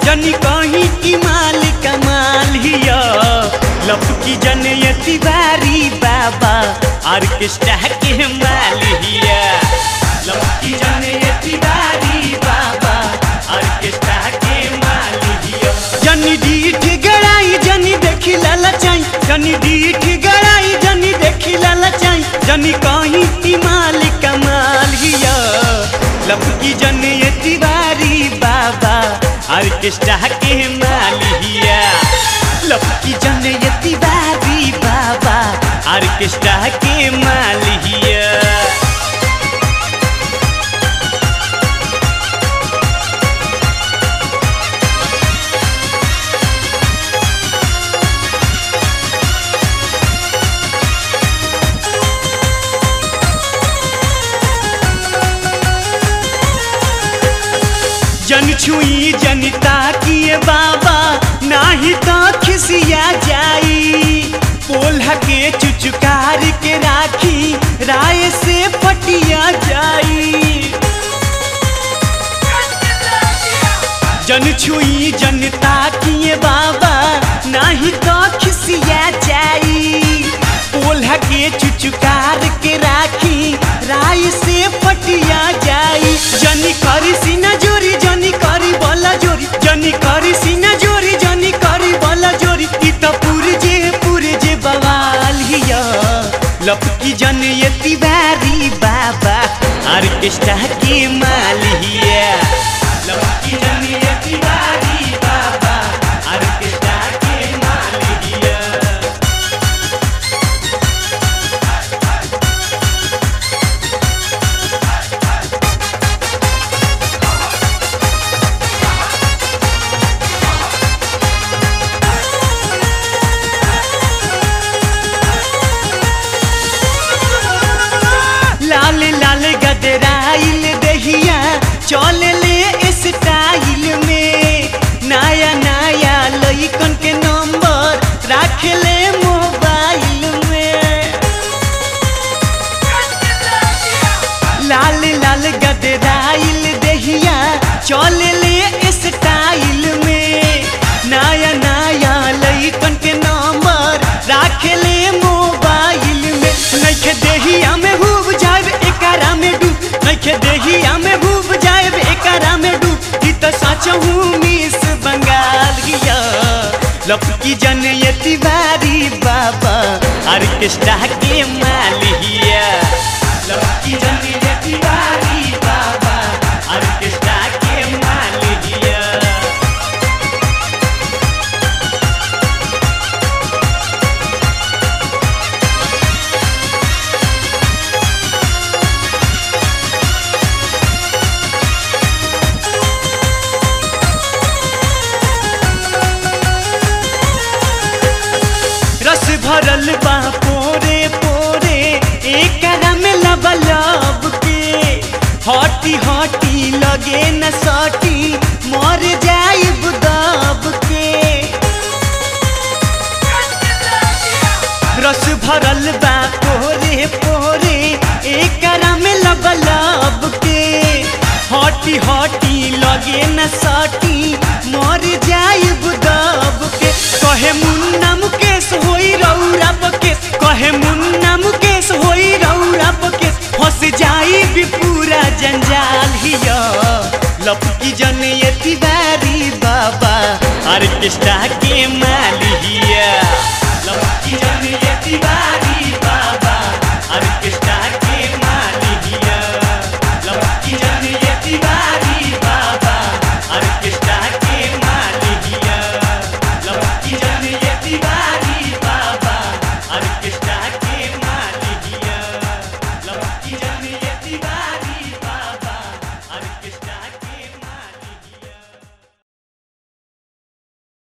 जनी कहीं की माल कमाल हिया लपकी जन ये तिवारी बाबा ऑर्केस्ट्रा के माल हिया लपकी जन ये तिवारी बाबा ऑर्केस्ट्रा के माल हिया जनी डीठ गड़ाई जनी देखी ललचाई जनी डीठ गड़ाई जनी देखी ललचाई जनी कहीं की माल कमाल हिया लपकी जन ये तिवारी बाबा ऑर्केस्ट्रा के माल हिया लपकी जन ये तिवारी बाबा ऑर्केस्ट्रा के माल हिया जन छुई जनता किए बाबा नाही तो खिसिया जाई पोल्हा के चुचुकार के राखी राय से फटिया जाई जन छुई जनता किए बाबा नाही तो खिसिया जाई पोल्हा के चुचुकार के राखी राय से फटिया जाई जनी करी सीना जोरी जनी करी बोला जोरी जनी करी सीना जोरी जनी करी बोला जोरी ई तो पुरजे पुरजे बवाल हिया लपकी जन ये तिवारी बाबा ऑर्केस्ट्रा के माल हिया लपकी जन ये तिवारी बाबा ऑर्केस्ट्रा के माल हिया लाल लाल गदराइल दहिया चल ले स्टाइल में नया नया लइकन के नंबर रख ले मोबाइल में लाल लाल गदराइल दहिया चल ले स्टाइल में नया नया लइकन के नंबर रख ले मोबाइल में नइखे देहिया में डूब जाए एकरा में डूब नइखे देहिया में डूब जाए एकरा में डूब ई तो सच हूँ मिस बंगाल गिया लपकी जन ये तिवारी बाबा ऑर्केस्ट्रा के मालिया लपकी जन ये तिवारी बाबा ऑर्केस्ट्रा के मालिया रस भरल बा पोरे पोरे एकरा में लबलब के हटी हटी लगे न सटी मर जाइब दब के रस भरल बा पोरे पोरे एकरा में लबलब के हटी हटी लगे न सटी मर जाइब दब के कहे मुन्ना मुकेश होई रौरा बकेश कहे मुन्ना मुकेश होई रौरा बकेश फंस जाई भी पूरा जंजाल हिया लपकी जन ये तिवारी बाबा ऑर्केस्ट्रा के माल हिया लपकी जन ये तिवारी